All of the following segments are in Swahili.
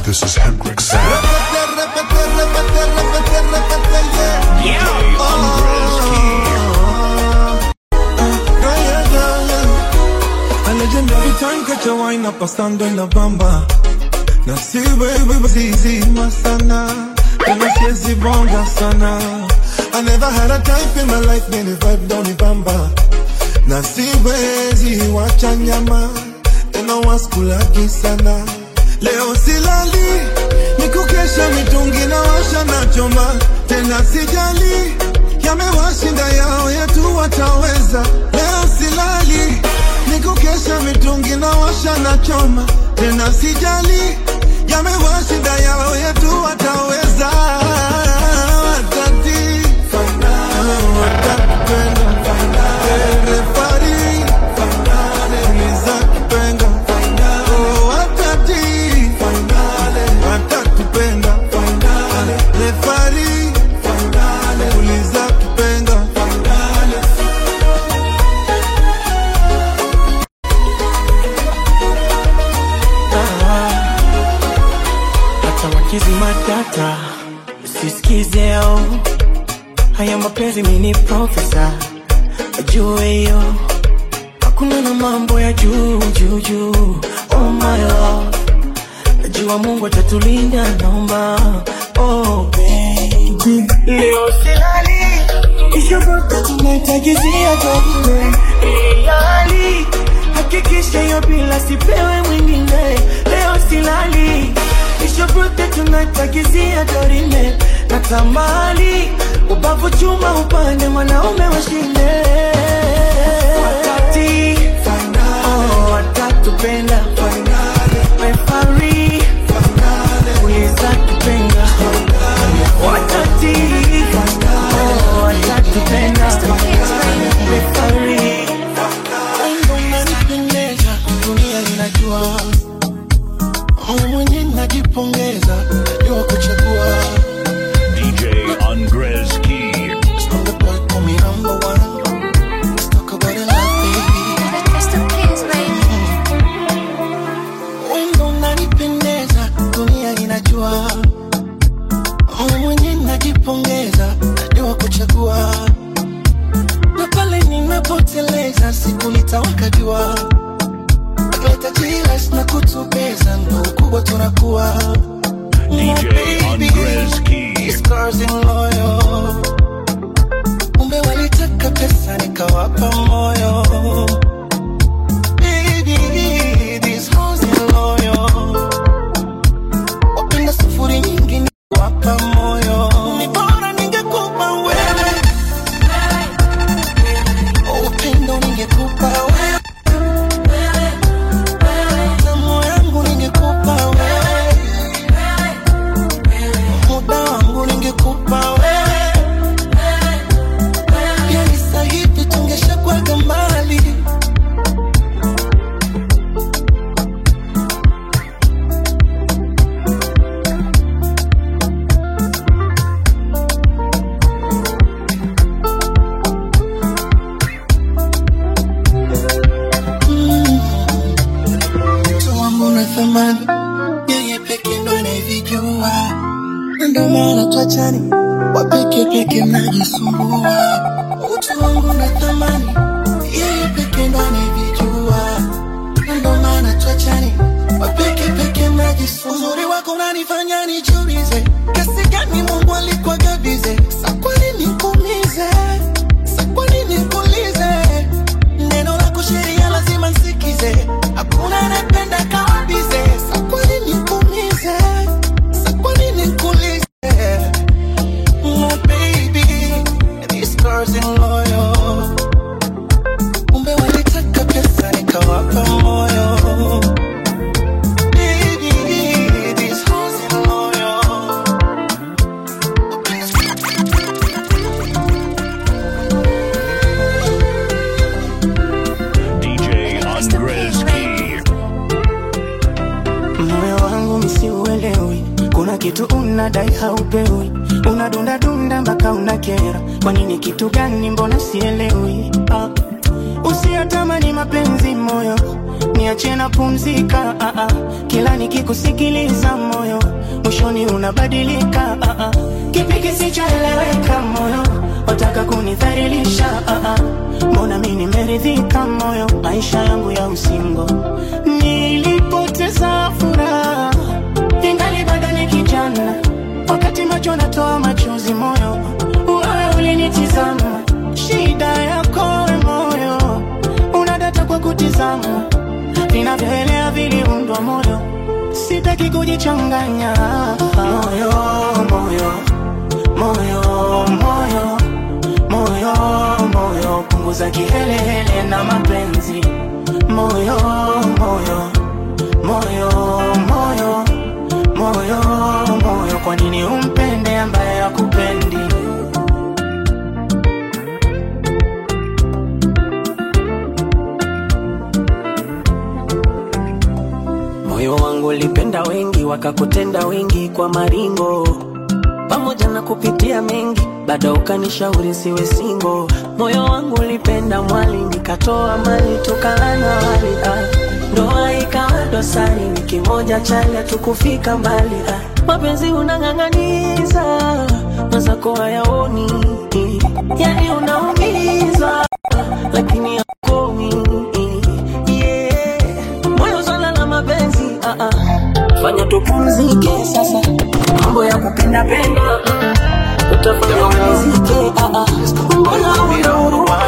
This is Hendrix Sound. A legendary time catch a wine up pasando en la bamba na si wewe zizima sana tena siezi bonga sana I never had a type in my life many vibe down the bamba na siwezi wacha nyama tena waskulaki sana leo silali nikukesha mitungi na washa na choma tena sijali yamewashinda yao yetu wataweza leo silali nikukesha mitungi na washa na choma tena sijali yamewashinda yao yetu wataweza watati watakupenda refari uliza kipenga Oh, watati watakupenda refari uliza kipenga hata wakizi matata usisikize au haya mapenzi mini profesa ajue hiyo hakuna na mambo ya juu juu juu oh my love najua mungu atatulinda naomba oh baby leo silali kisha bado tunaitagizia jote hali hakikisha hiyo bila sipewe mwingine leo silali kisha bado tunaitagizia dorime na tamali ubavu chuma upande mwanaume washinde wakati oh, watatupenda refari uliza kipenga watati oh, watatupenda refari Wendo unanipendeza, dunia inajua Mimi mwenye najipongeza, najua kuchagua DJ Andres Key. I'm the boy, call me number one Let's talk about it like baby Wendo unanipendeza, dunia inajua Mimi mwenye najipongeza, najua kuchagua na pale ninapoteleza siku nitawaka jua leta jilas na kutubeza ndo ukubwa tunakuwa DJ Andres Key. Scars in loyo umbe walitaka pesa nikawapa moyo Baby, these hoes in loyo wapenda sufuri nyingi niwapa moyo ni bora ningekupa wewe upendo ningekupa wewe tamu yangu ningekupa wewe muda wangu ningekupa wewe yani sahivi tungeshakwaga mbali mtu wangu na thamani yeye peke ndo anayevijua Na ndo maana twachani wapeke peke mnajisumbua utu wangu na thamani yeye peke ndo anayevijua Na ndo maana twachani wapeke peke mnajisumbua uzuri wako unanifanya nijiulize kasi gani mungu alikuwa gabize sa kwa nini nikuumize sa kwa nini nikuulize neno lako sheria lazima nsikize hakuna anapenda kama bize sa kwa nini nikuumize sa kwa nini nikuulize Oh, baby, these girls in loyal. Kumbe walitaka pesa nikawapa moyo. Baby, these hoes in loyal. DJ Andres Key. moyo wangu msiuelewi kuna kitu unadai haupewi unadundadunda mpaka unakera kwa nini kitu gani mbona sielewi ah. usiyatamani mapenzi moyo niache na pumzika ah, ah. kila nikikusikiliza moyo mwishoni unabadilika ah, ah. kipi kisichoeleweka moyo wataka kunidhalilisha ah, ah. mbona mi nimeridhika moyo maisha yangu ya usingo nilipoteza furaha ingali bado ni kijana wakati macho natoa machozi moyo wewe ulinitizama shida yako we moyo unadata kwa kutizama vinavyoelea viliundwa moyo sitaki kujichanganya moyo moyo moyo moyo moyo moyo punguza kihelehele na mapenzi moyo moyo moyo moyo moyo moyo kwa nini umpende ambaye akupendi moyo wangu ulipenda wengi wakakutenda wengi kwa maringo pamoja na kupitia mengi bado ukanishauri siwe singo moyo wangu ulipenda mwali nikatoa mali tukalana wali ah. ndoa ikawa dosari ni kimoja chale tukufika mbali ah. mapenzi unang'ang'aniza mazako hayaoni yani unaumiza lakini hakomi yeah. moyo swala la mapenzi ah, ah. fanya tupumzike sasa mambo ya kupenda penda ah. utafanya umalizike ah, ah. mbona unauruma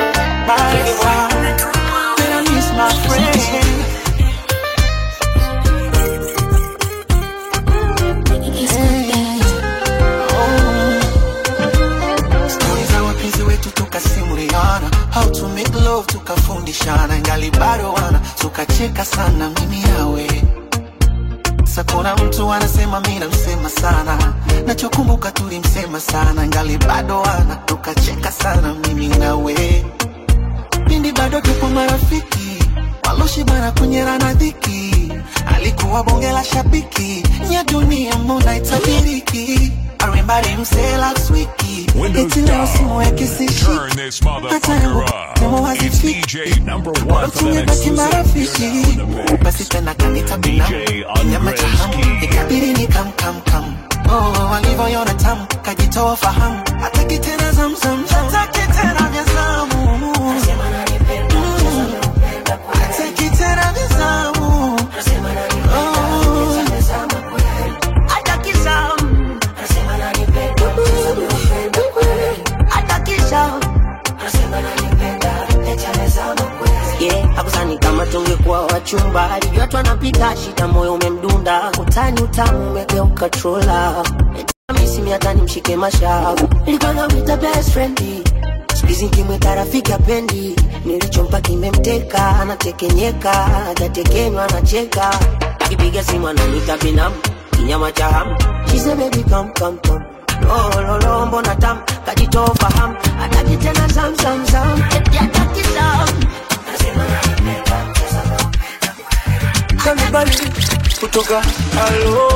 Stori za wapenzi wetu tukasimuliana, how to make love tukafundishana, ngali bado wana tukacheka sana mimi nawe. Sasa kuna mtu anasema mimi namsema sana, nachokumbuka tulimsema sana, ngali bado wana tukacheka sana mimi nawe. Pindi bado tupo marafiki, waloshibana kunyera na dhiki, alikuwa bonge la shabiki, nya dunia mbona itabiriki arimbari msela swiki Windows eti leo simu yake down. sishiki Turn this hata yangu motherfucker kama up. It's wazifiki DJ number one for the next tumebaki marafiki basi tena kanita binamu DJ nyama cha hamu Andreski. ikabidi ni kam kam kam oh walivyoiona tamu kajitoa fahamu hataki tena zamzam hataki tena vya zamu Mm. hataki tena vya zamu Oh. hataki zamu hataki zamu yeah, akusani kama tungekuwa wachumba alijua tu anapiga shida moyo umemdunda utani utamu umegeuka trola misimi hata nimshike mashavu ilipanga mita best friend sikizi kimweka rafiki apendi nilichompa kimemteka anatekenyeka hajatekenywa anacheka akipiga simu anamwita binamu kinyama cha hamu She say, baby come come come lololo mbona tam kajitoa fahamu hataki tena zam zam zam eti hataki zam Kanibali kutoka alo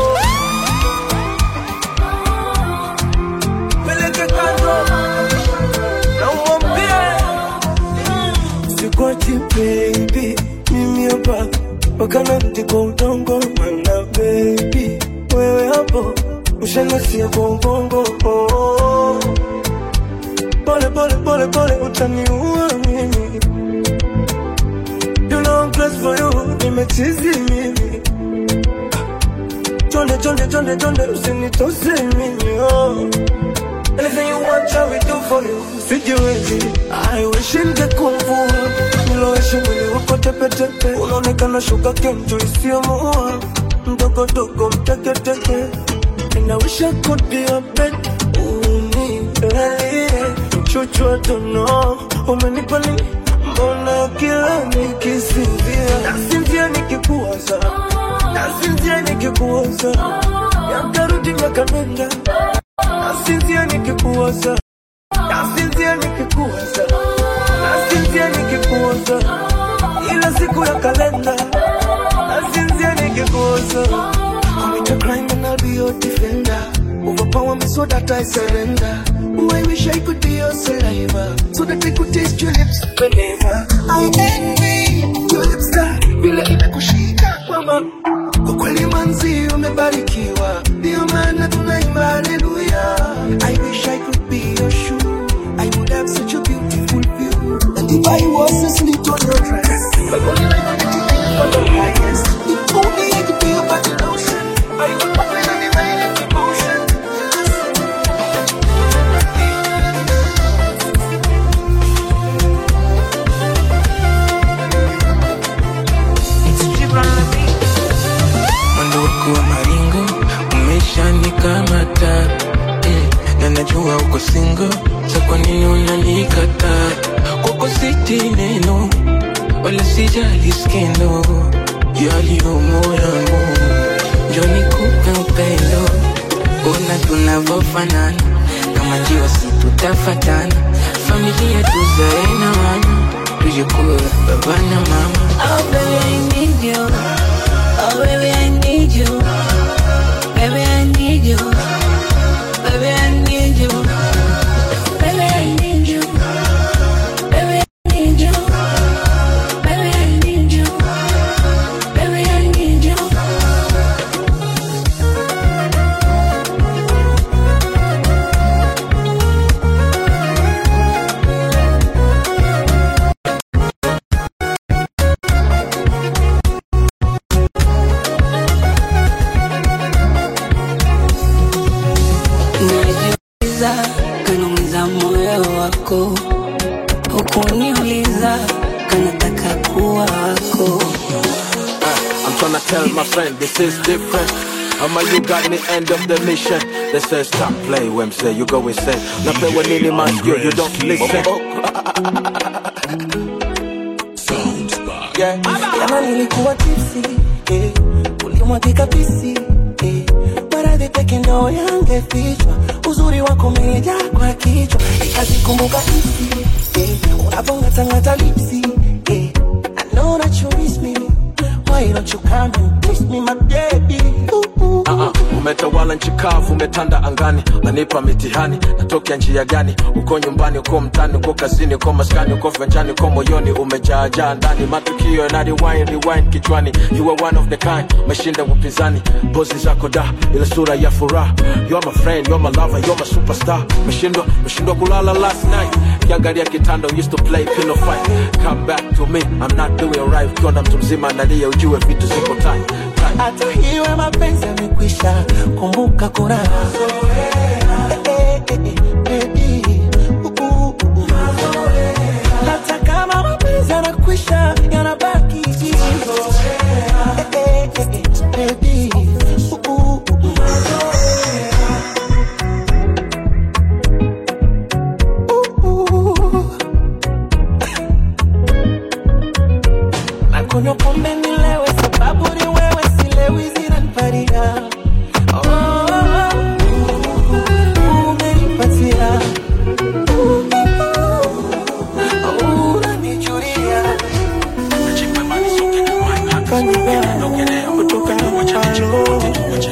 peleke kando na uombie sikwachi baby mimi hapa wakanarudi kwa udongo mana baby wewe hapo ushanasia kwa ubongo oh. pole pole pole pole utaniua mimi You know I'm close for you, nimechizi mimi Chonde chonde chonde chonde usinitose mimi oh. Anything you want I will do for you Sijiwezi I wish ningekuwa mvua Niloweshe mwili wako tepe tepe Unaonekana shuka kentu isiyomuua Mdogo dogo mteke teke And I wish I could be a bed Unilalie Chuchu I don't know Umenipa nini Mbona kila nikisinzia Nasinzia nikikuwaza Nasinzia nikikuwaza Yakarudi miaka nenda Nasinzia nikikuwaza Nasinzia nikikuwaza Nasinzia nikikuwaza Ila siku ya kalenda Nasinzia nikikuwaza Commit a crime and I'll be your defender Overpower me so that I surrender. Oh, I wish I could be your saliva so that I could taste your lips whenever I envy your lips that vile imekushika mama. Kwa kweli manzi umebarikiwa, ndio maana tunaimba haleluya. I wish I could be your shoe. I would have such a beautiful view. And if I was asleep on your dress, I would like to take from the highest. If only I could be a body lotion, I would put it on divine emotion. mwendo wako wa maringo umeshanikamata eh, na najua uko singo sa kwa nini unanikataa kwako siti neno wala sijali skendo yaliyomo yangu njoni kupe upendo ona tunavyofanana kama njiwa si tutafatana familia tuzae na wana tujikuwa baba na mama Oh baby, I need you. Oh baby, I need you. Baby, I need you. Baby, I need you. Baby, I need you. Baby, I need you. Baby, I need you. Baby, I need you. Najiuliza kanaumiza moyo wako, hukuniuliza kanataka kuwa wako. I'm tryna tell my friend this is different. Ama you got me end of the mission. They say stop play when say you go insane. Na play when any man you you don't listen. Yeah. Jana nilikuwa tipsy, eh, ulimwagika pisi, eh, maradhi peke ndo yangefichwa, uzuri wako umejaa kwa kichwa, nikazikumbuka hisi, eh, unavongatangata lipsi, eh, I know that you miss me, why don't you come and kiss me my baby, ooh, ooh. Uh-uh. Umetawala nchi kavu, umetanda angani, nanipa mitihani, natokea njia gani? Uko nyumbani, uko mtani, uko kazini, uko maskani, uko venjani, uko moyoni, umejaajaa ndani, matukio yana rewind, rewind kichwani. You are one of the kind, umeshinda upinzani, pozi zako da, ile sura ya furaha. You are my friend, you are my lover, you are my superstar. Umeshindwa, umeshindwa kulala last night, kiangalia kitanda, we used to play pillow fight. Come back to me, I'm not doing right. Ukiwa na mtu mzima analia, ujue vitu ziko tight, tight. hata hiwe mapenzi yamekwisha, kumbuka kuna Eh, eh, eh, eh, baby. Uh, uh, uh. hata kama mapenzi yanakwisha yanabaki hivyo. Eh, eh, eh, eh, baby. Uh, uh, uh. Uh, uh. nakunywa pombe nilewe sababu ni wewe silewi zinaniparia oh, oh, oh, umenipatia Uh, uh, unanijulia kanibea kutoka halo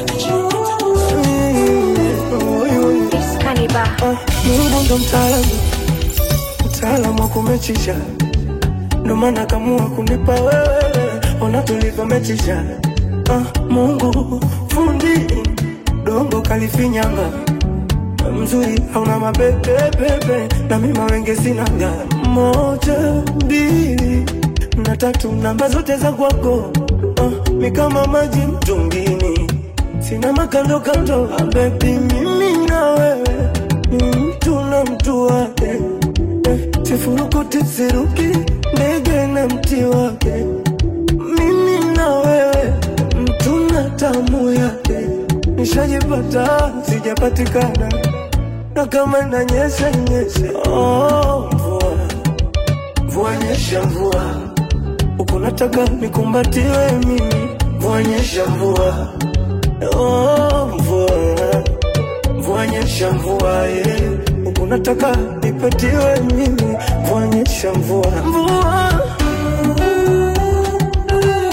Mungu ndo mtaalamu, mtaalamu wa kumechisha, ndo maana kamua kunipa wewe, ona tulivyomechisha. Ah, Mungu fundi dongo kalifinyanga mzuri hauna mabebebebe na mima wenge sinaga moja mbili na tatu namba zote za kwako ah, mi kama maji mtungini sina makando kando ah, bebi mimi na wewe ni mtu na mtu wake eh, sifurukuti siruki ndege na mti wake mimi na wewe mtu na tamu yake nishajipata sijapatikana na kama nanyesha nyesha oh, mvua mvua nyesha mvua huku nataka nikumbatiwe mimi mvua nyesha mvua oh, mvua mvua nyesha mvua yeah. huku nataka nipatiwe mimi mvua nyesha mvua mvua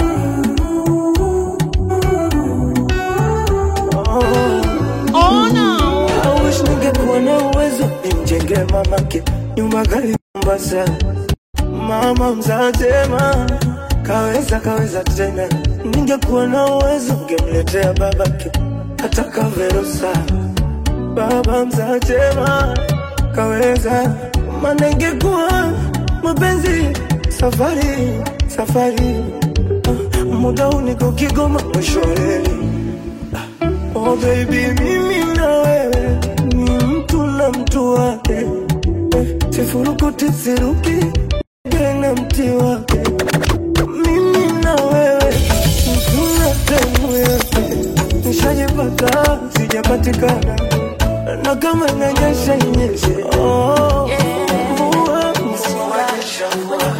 Ona mamake nyumba kali Mombasa, mama mzatema kaweza kaweza tena, ningekuwa na uwezo ngemletea babake hata kaverusa. Baba mzatema kaweza, maana ingekuwa mapenzi safari safari, Ah, muda huu niko Kigoma mwisho wa reli. Oh baby, mimi na wewe ni mtu na mtu wake, Eh, sifurukuti siruki tena mti wake. Mimi na wewe mtu na temu yake, nishajipata sijapatikana, na kama inanyesha inyeshe. Oh, mvua msiwanyesha mvua.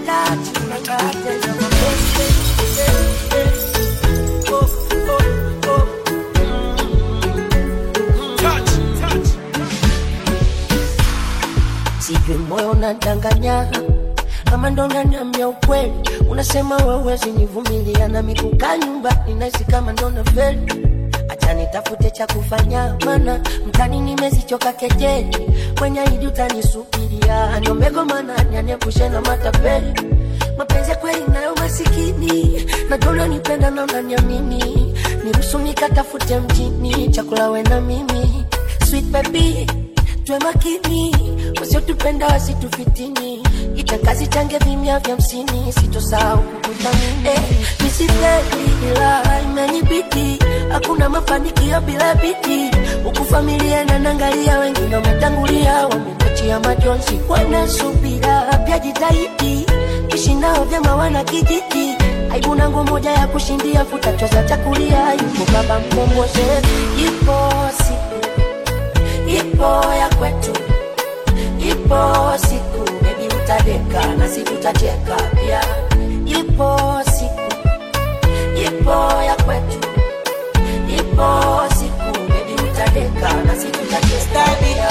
sijui moyo unadanganya ama ndo unaniambia ukweli unasema wewezi nivumilia na mikuka nyumbani naishi kama ndo nafeli acha nitafute cha kufanya mana mtani nimezichoka kejeli kwenye idi utanisubiria niomegomana nianiepushe na matapeli mapenzi ya kweli nayo masikini najona nipenda na unaniamini niruhusu nikatafute mjini chakula we na mimi sweet baby tuwe makini wasiotupenda wasitufitini itakazi change vimya vya msini sitosahau kukuthamini eh, misifeli ila imenibidi hakuna mafanikio bila bidii huku familia inanangalia wengine wametangulia wamekuachia majonzi wanasubira pia jitahidi ishi nao vyema wana kijiji aibu nangu moja ya kushindia futachoza chakulia yupo baba mkomboze ipo siku ipo ya kwetu, ipo siku bebi utadeka na si tutacheka pia. Ipo siku, ipo ya kwetu, ipo siku bebi utadeka na si tutacheka pia.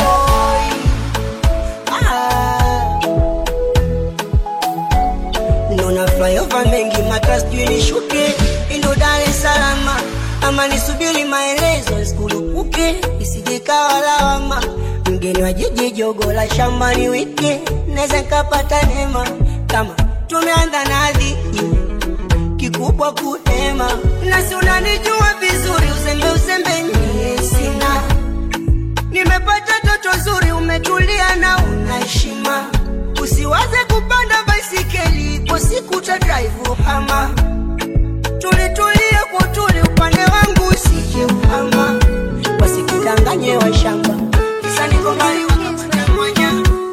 Nona flyover mengi matras juu nishuke indo Dar es Salaam ama nisubiri maelezo isikulupuke isije kawa lawama mgeni wa jiji jogo la shambani wike naweza nikapata neema kama tumeanza nadhi kikubwa kuhema nasi unanijua vizuri uzembe uzembe mie sina nimepata toto zuri umetulia na una heshima usiwaze kupanda baisikeli kwa siku ta drive hama tulitulie kwa tuli upande wangu usije uhama wasikudanganye wa shamba kisa niko mbali wakitanganya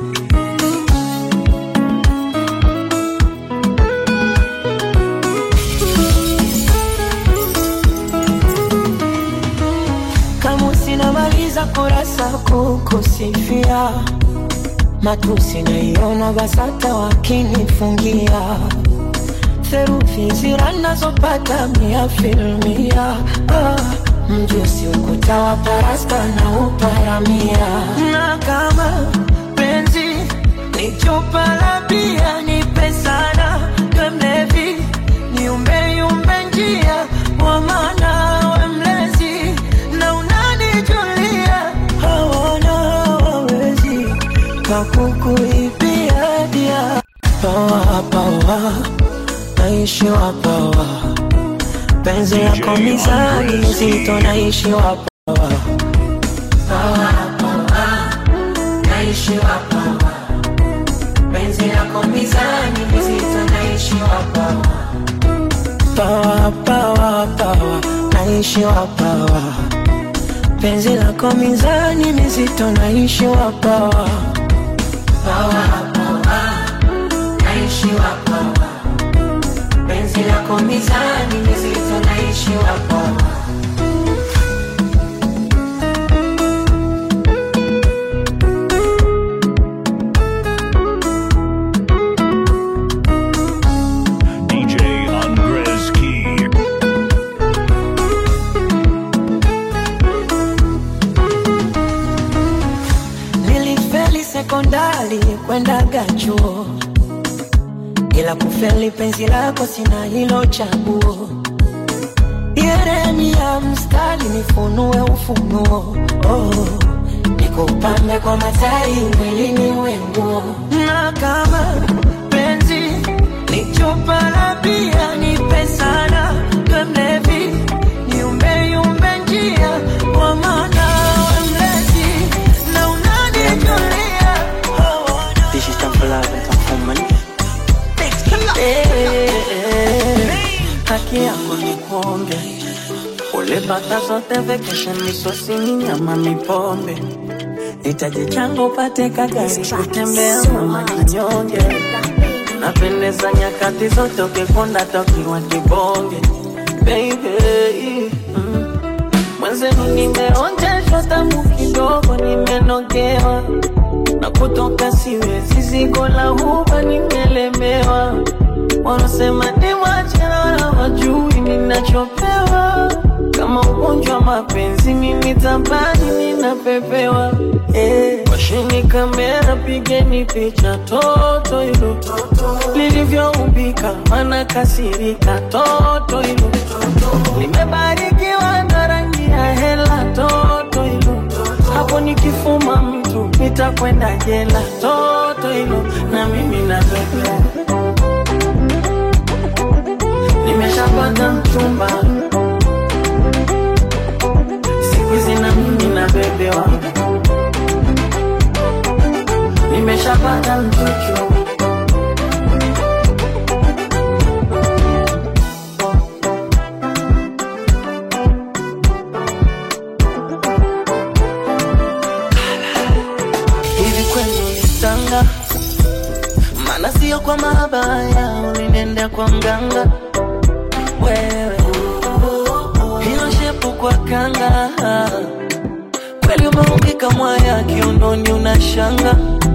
kama sinamaliza kurasa kukusifia matusi naiona basata wakinifungia therufi zira nazopata mia filmia ah, mjusi ukuta wa parasta na uparamia na kama penzi ni chupa la bia nipe sana we mlevi niumbeyumbe njia wa maana we mlezi na unanijulia hawana hawawezi kakukuibia dia pawa pawa naishi wapawa penzi yako mizani nzito naishi wapawa pawa pawa naishi wapawa penzi lako mizani nzito naishi wapawa pawa pawa pawa naishi wapawa penzi lako mizani mizito naishi wapawa pawa pawa naishi wapawa penzi lako mizani mizito naishi wapawa DJ Andres Key. nilifeli sekondari kwendaga chuo ila kufeli penzi lako sina hilo chaguo yeremia mstari nifunue ufunuo oh. nikupambe kwa matari mwilini wengu na kama penzi ni chupa la bia nipe sana we mlevi niumbeyumbe njia kwa maana we mlezi na unanitulia This is time for love and time for money. haki yako ni kuonge ulipata zote vacation misosini nyama mipombe itaji changu upate kagari kutembea mama kinyonge napendeza nyakati zote ukikonda tokiwa kibonge baby mm. mwenzenu nimeonjeshwa tamu kidogo nimenogewa na kutoka siwezi zigo la huba nimelemewa wanasema ni wachana wajui ninachopewa kama ugonjwa wa mapenzi mimi tabani ninapepewa eh, washini kamera pigeni picha toto hilo lilivyoumbika mana kasirika toto hilo limebarikiwa na rangi ya hela toto hilo hapo nikifuma mtu nitakwenda jela toto hilo na mimi napepea nimeshapata mchumba siku hizi na mimi nabebewa nimeshapata mchuchu hivi kwenu nitanga maana sio kwa mabaya ulinenda kwa mganga wewe hilo shepu kwa kanga kweli umeumbika mwaya kiunoni unashanga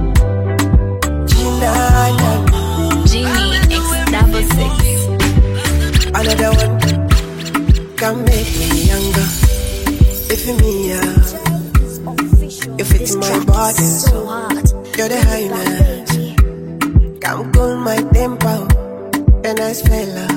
Chinana Genie X double six. Another one Can make me younger If you me yeah You fit in my body so You're the highness Come cool my tempo A nice fella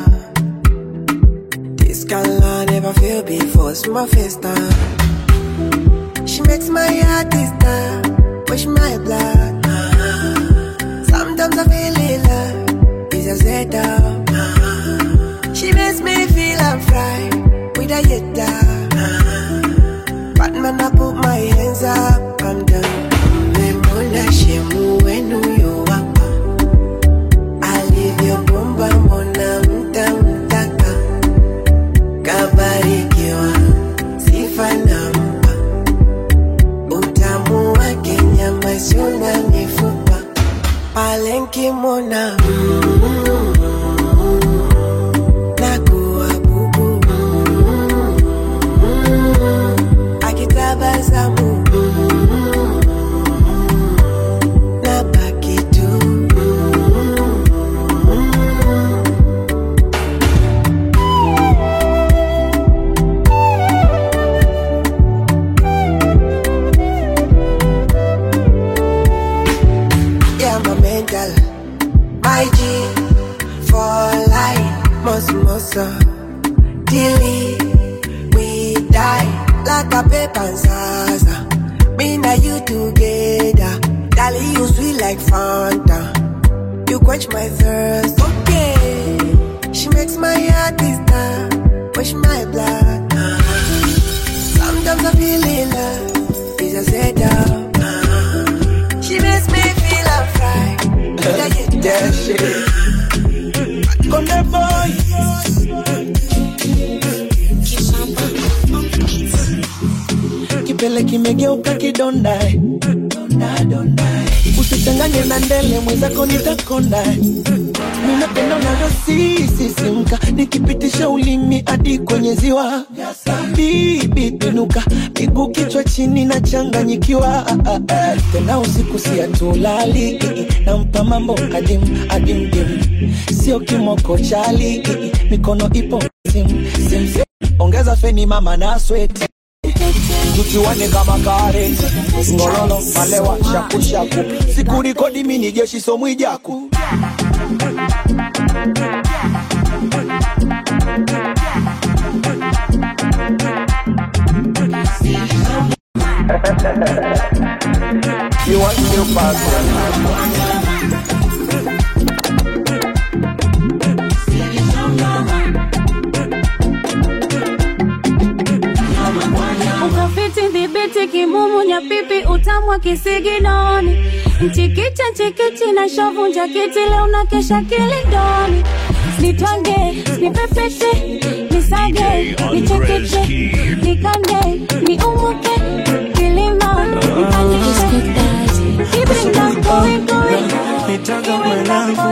This girl I never feel before It's my first time She makes my heart stop Push my blood Sometimes I feel in love It's a setup She makes me feel I'm fried With a yetta But man I put my hands up I'm done Memona shemu wenu yo wapa Alivyobomba mbona mta mtaka Kabarikiwa sifa nampa Utamu wake nyama sio na mifupa Pale nkimwona mm, nakuwa bubu mm, akitabasamu mm, nabaki tu Yeah, my mental, my G for life, most most Dilly, we die like a paper and Zaza. Me and you together, darling, you sweet like Fanta. You quench my thirst, okay. She makes my heart stop, push my blood. Sometimes I feel in love, it's a setup. She makes me feel I'm fried. that shit Come here boy kipele kimegeuka kidonda eh. usichanganye na ndele mwenzako nitakonda eh. ninapenda unavyosisisimka nikipitisha ulimi hadi kwenye ziwa bibi pinuka miguu kichwa chini na changanyikiwa tena usiku siatulali nampa mambo adim adim dim sio kimoko chali mikono ipo sim sim sim ongeza feni mama na sweti tuchuane kama kare ngorolo malewa shakushaku sikurikodi mini jeshi somwijaku Ukafiti dhibiti kimumu nyapipi utamwa kisiginoni mchikicha chikichi na shovu njakiti leo na kesha kilindoni nitwange nipepete nisage nichekeche nikande niumuke kilima nipandishe kibinda koikoi nitaga mwanangu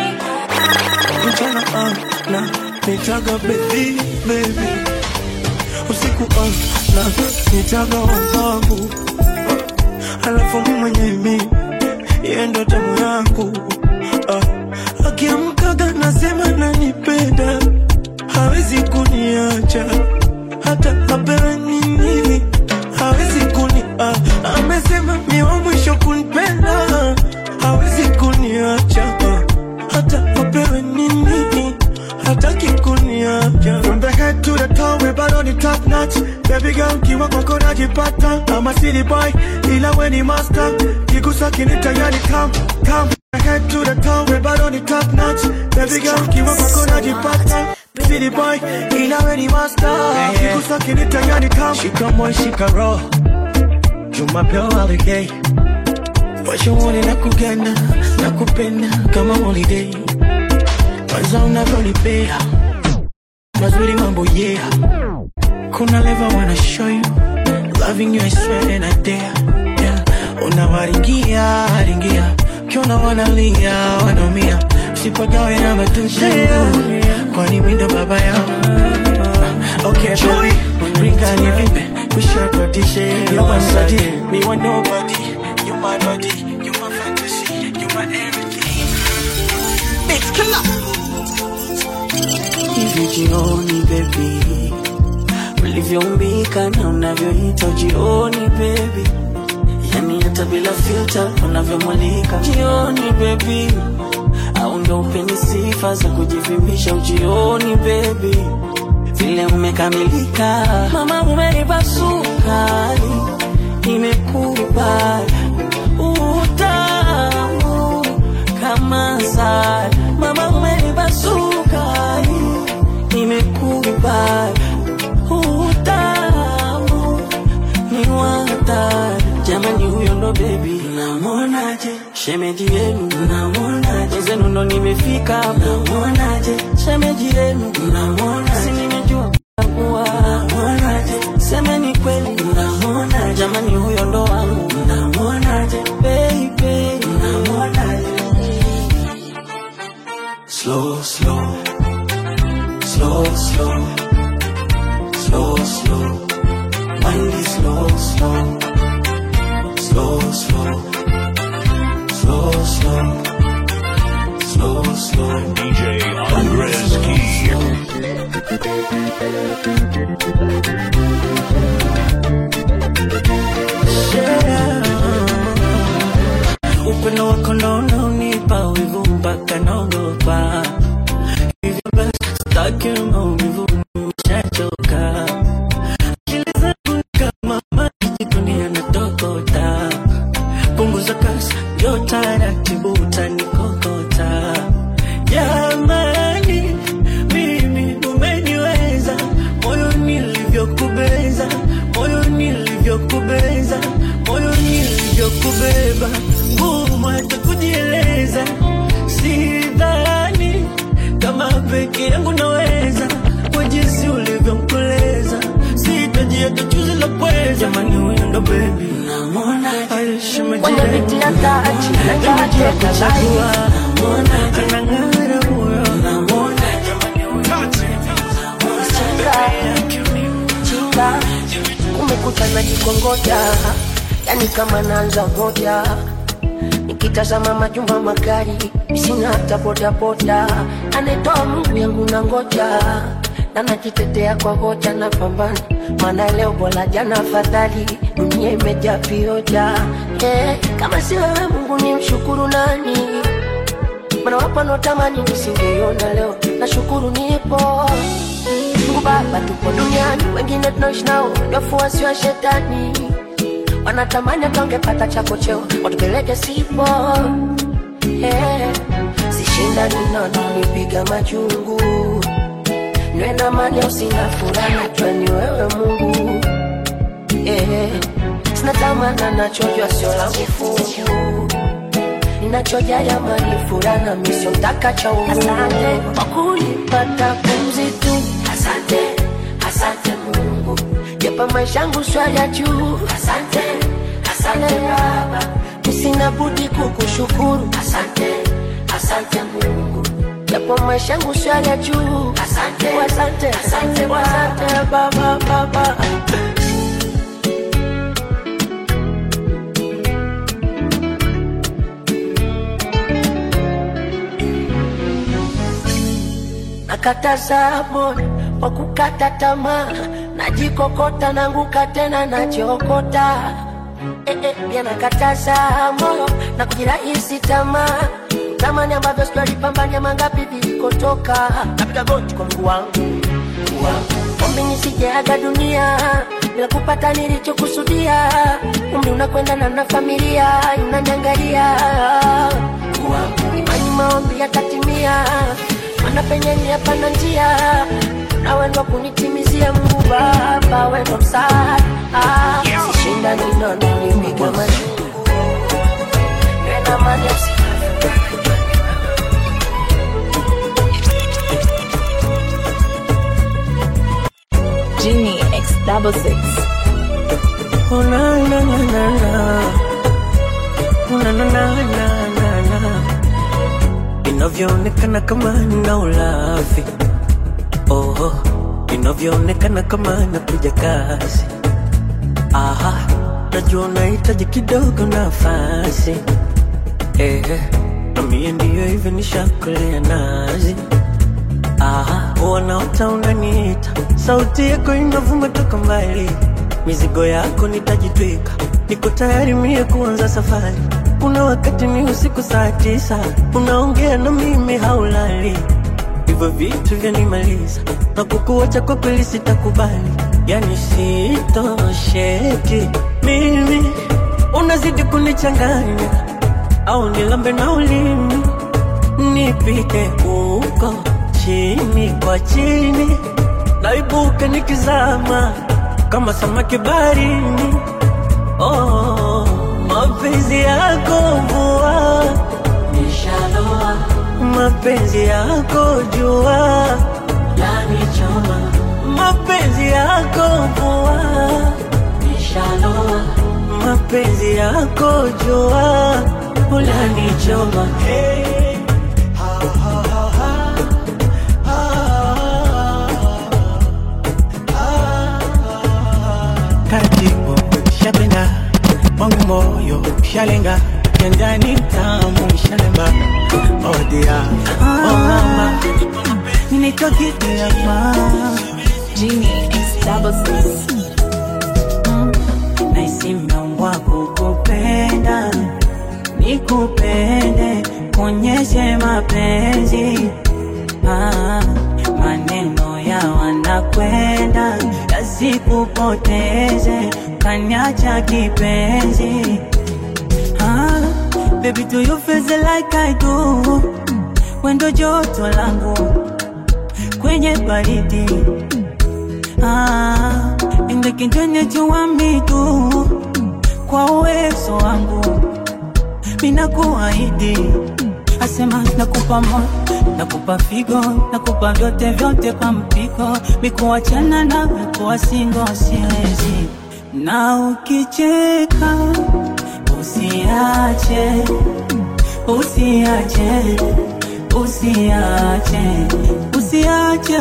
mchana ah, na nitaga baby baby usiku ah, na nitaga wangangu alafu mimi mwenyewe mi yeye ndo tamu yangu ah, akiamkaga nasema nanipenda hawezi kuniacha hata apewe nini hawezi kuni ah, amesema mi wa mwisho kunipenda hawezi kuniacha ah, hata apewe nini hataki kuniacha From the head to the toe we bado ni top notch Baby girl kiwa kwako najipata I'm a city boy ila we ni master Kigusa kinita yani come come From the head to the toe we bado ni top notch Baby girl kiwa kwako najipata City boy ila we ni master Kigusa kinita yani come Shika moyo shika roho Jumapili holiday Washauri na kugana na kupenda kama holiday kwanza unavyolipea mazuri mambo yeah kuna leva wanna show you loving you I swear and I dare yeah. unawaringia ringia kiona wanalia wanaumia sipagawe na matusi kwani mindo baba yao okay baby ringa ni vimbe kushakodishe you my body me want nobody you my body you my fantasy you my everything Mix killer hivi jioni bebi ulivyoumbika na unavyoita jioni bebi yani hata bila filter unavyomulika jioni bebi au ndo upeni sifa za kujivimbisha ujioni bebi vile umekamilika mama umenipa sukari imekubali utamu kama sari mama umenipa sukari nimekubali utamu ni watari jamani huyo ndo bebi namonaje shemeji yenu namonaje zenu ndo nimefika namonaje shemeji yenu namonaje si nimejua kuwa namonaje semeni kweli namonaje jamani huyo ndo wangu namonaje baby namonaje slow slow slow slow slow slow wind it slow slow slow slow slow slow slow slow DJ Andres Key. upendo wako ndo unaonipa wivu mpaka naogopa hivyo basi sitaki maumivu nimeshachoka akili zangu ni kama maji jikoni yanatokota punguza kasi njo taratibu utanikokota jamani mimi umeniweza moyo nilivyokubeza moyo nilivyokubeza moyo nilivyokubeba ngumu hata kujieleza sidhani kama peke yangu naweza kwa jinsi ulivyomkoleza sitaji hata chuzi la pweza jamani huyo ndo bebi Wananitia taji, najua chagua anang'ara huyo chinga kumekucha na jikongoja yani kama naanza moja nikitazama majumba magari sina hata bodaboda anetoa mungu yangu na ngoja na najitetea kwa hoja na pambana maana leo bora jana afadhali dunia imejaa vioja eh, kama si wewe mungu ni mshukuru nani mana wapo wanaotamani nisingeiona leo nashukuru nipo Mungu Baba tupo duniani, wengine tunaishi nao ni wafuasi wa shetani, wanatamani tongepata chako cheo watupeleke sipo yeah. sishinda ninono nipiga machungu nywena mali usina furaha twani wewe mungu yeah. sina tamana nachojwa sio la vifungu ninachojaa jamani furaha misio mtaka cha uungu asante kwa kunipata pumzi tu asante asante mungu japa maisha yangu swala juu asante asante baba nisina budi kukushukuru asante asante mungu japo maisha yangu swala juu asante asante asante asante baba baba nakataza moyo kwa kukata tamaa najikokota nanguka tena najiokota eh, eh, pia nakataza moyo na kujirahisi tamaa tamani ambavyo sijalipambania mangapi vilikotoka napiga goti kwa mguu wangu mguu wangu. ombi nisijeaga dunia bila kupata nilichokusudia umri unakwenda na na familia inaniangalia Mguu wangu. imani maombi yatatimia mana penye ni hapana njia na wendo kunitimizia Mungu Baba, wendo msaada ah, sishinda ninono nipiga majungu nena mali usi Genie X double six. Oh, na, na, na, na, na. Oh, na, na, na, na, na, na. inavyoonekana kama nina ulafi oh, inavyoonekana kama nakuja kazi aha, najua unahitaji kidogo nafasi eh, na mie ndiyo hivyo nishakolea nazi aha, wanaota unaniita, sauti yako inavuma toka mbali, mizigo yako nitajitwika, niko tayari mie kuanza safari. Kuna wakati ni usiku saa tisa, unaongea na mimi haulali, hivyo vitu vyanimaliza na kukuacha kwa kweli sitakubali, yani sitosheki mimi, unazidi kunichanganya au nilambe na ulimi nipite huko chini kwa chini, naibuke nikizama kama samaki baharini. Oh, mapenzi yako mvua nishaloa, mapenzi yako jua lanichoma, mapenzi yako mvua nishaloa, mapenzi yako jua ulanichoma hey. taratibu shapenda wangu moyo shalenga kendani tamu shalemba odia oh mama ninaitwa Gigi hapa Genie X double six. naisi mmeombwa kukupenda nikupende kuonyeshe mapenzi ah, maneno ya wanakwenda yasikupoteze kanyacha kipenzi ah, baby do you feel the like I do wendo joto langu kwenye baridi ah, and I can turn it you want me to kwa uwezo wangu mina kuahidi asema nakupa moyo nakupa figo nakupa vyote vyote kwa mpigo mikuachana na mikuwa singo siwezi na ukicheka usiache usiache usiache usiache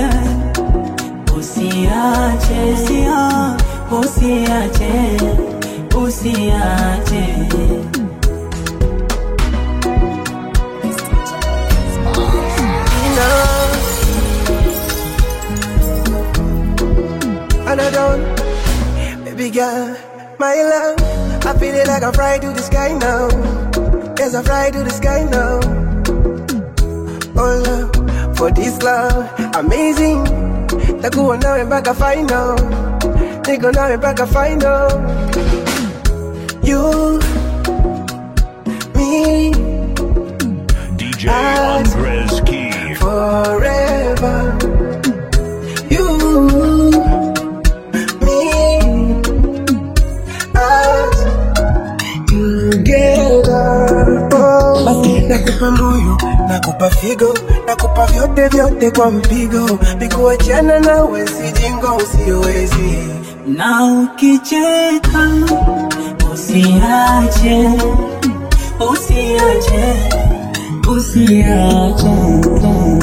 usiache usia- usiache usiache Another one, baby girl, my love. I feel it like I fly to the sky now. Yes, I fly to the sky now. Oh love, for this love, amazing. Takuwa nawe mpaka final, niko nawe mpaka final. you, me, DJ Andres Key. forever. You, me, us, together. Oh, basi nakupa moyo, nakupa figo, nakupa vyote vyote kwa mpigo, nikuachana nawe sijingo usiowezi na ukicheka usiache usiache usiache